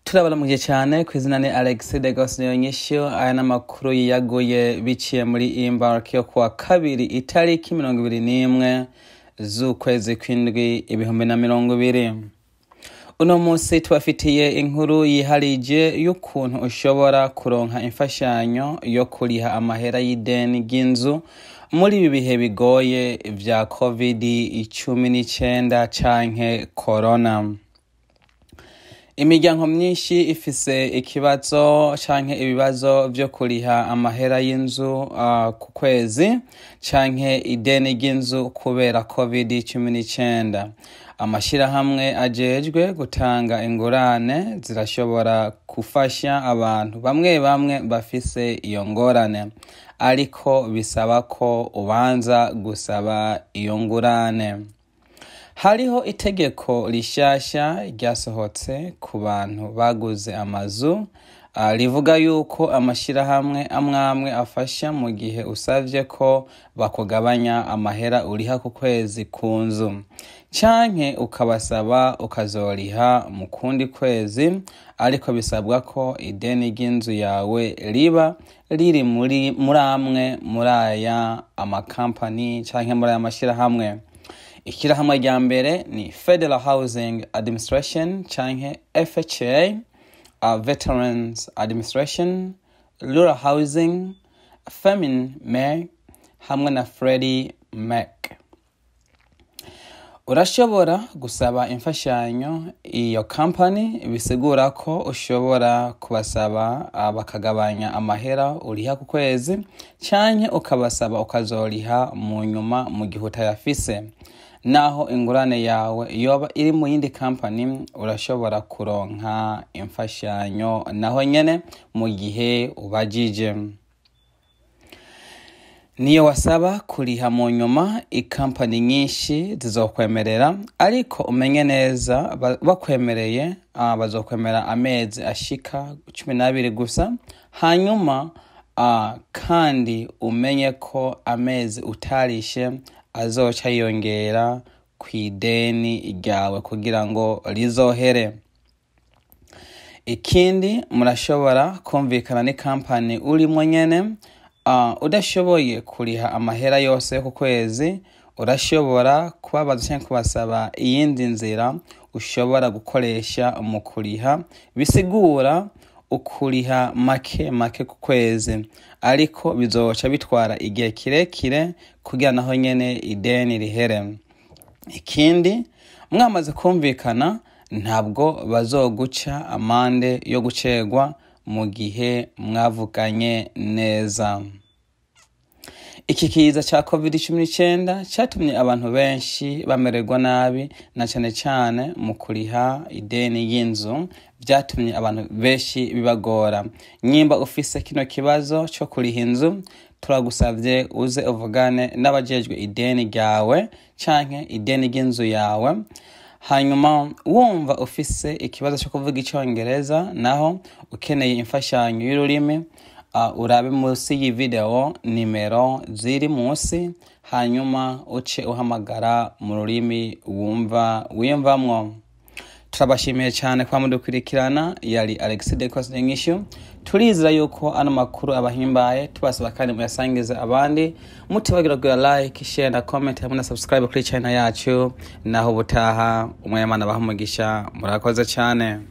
turabaramuje cyane ku izina ni alex de gosniyonyishyo aya ni amakuru yiyaguye biciye muri imbark yo kuwa kabiri itariki mirongo ibiri n'imwe z'ukwezi kw'indwi ibihumbi na mirongo ibiri uno munsi tubafitiye inkuru yiharije y'ukuntu ushobora kuronka imfashanyo yo kuriha amahera y'ideni ry'inzu muri ibi bihe bigoye vya covid icumi n'icenda canke corona imiryango myinshi ifise ikibazo canke ibibazo vyo kuriha amahera y'inzu uh, ku kwezi canke ideni ry'inzu kubera covid cumi n'icenda amashirahamwe ajejwe gutanga ingurane zirashobora gufasha abantu bamwe bamwe bafise iyo ngorane ariko bisaba ko ubanza gusaba iyo ngurane hariho itegeko rishasha ryasohotse ku bantu baguze amazu uh, rivuga yuko amashirahamwe amwamwe afasha mu gihe usavye ko bakugabanya amahera uriha ku kwezi ku nzu canke ukabasaba ukazoriha mu kundi kwezi ariko bisabwa ko ideni ry'inzu yawe riba riri muri muri amwe muri aya amakampani canke muri aya mashirahamwe ishyirahamwe rya mbere ni federal housing administration canke fha uh, veterans administration rural housing femin mac hamwe na fredi mac urashobora gusaba imfashanyo iyo kampani bisigura ko ushobora kubasaba uh, bakagabanya amahera uriha ku kwezi canke ukabasaba ukazoriha mu nyuma mu gihe utayafise naho ingurane yawe yoba iri mu yindi kampani urashobora kuronka imfashanyo naho nyene mu gihe ubajije niyo wasaba kuriha mu nyuma ikampani nyinshi zizokwemerera ariko umenye neza bakwemereye uh, bazokwemera amezi ashika cumi n'abiri gusa hanyuma uh, kandi umenye ko amezi utarishe azoca yiyongera ku ideni ryawe kugira ngo rizohere ikindi murashobora kumvikana n'ikampani urimo nyene uh, udashoboye kuriha amahera yose ku kwezi urashobora kubabaza cyangwa kubasaba iyindi nzira ushobora gukoresha mu kuriha bisigura ukuriha make make ku kwezi ariko bizoca bitwara igihe kirekire kugira naho nyene ideni rihere ikindi mwamaze kumvikana ntabwo bazoguca amande yo gucegwa mu gihe mwavuganye neza iki kiza cya covid cumi n'icyenda cyatumye abantu benshi bamererwa nabi na cyane cyane mu kuriha ideni y'inzu byatumye abantu benshi bibagora nyimba ufise kino kibazo cyo kuriha inzu turagusabye uze uvugane n'abajejwe ideni ryawe canke ideni ry'inzu yawe hanyuma wumva ufise ikibazo cyo kuvuga icyongereza naho ukeneye imfashanyo y'ururimi uh, urabe munsi y'iyi video nimero ziri munsi hanyuma uce uhamagara mu rurimi wumva wiyumvamwo turabashimiye cyane kwa mudukurikirana yari alex decos nyishu turizera yuko ano makuru abahimbaye tubasaba kandi muyasangize abandi mutibagira kugira like share na comment hamwe na subscribe kuri channel yacu naho ubutaha umwayamana baha umugisha murakoze cyane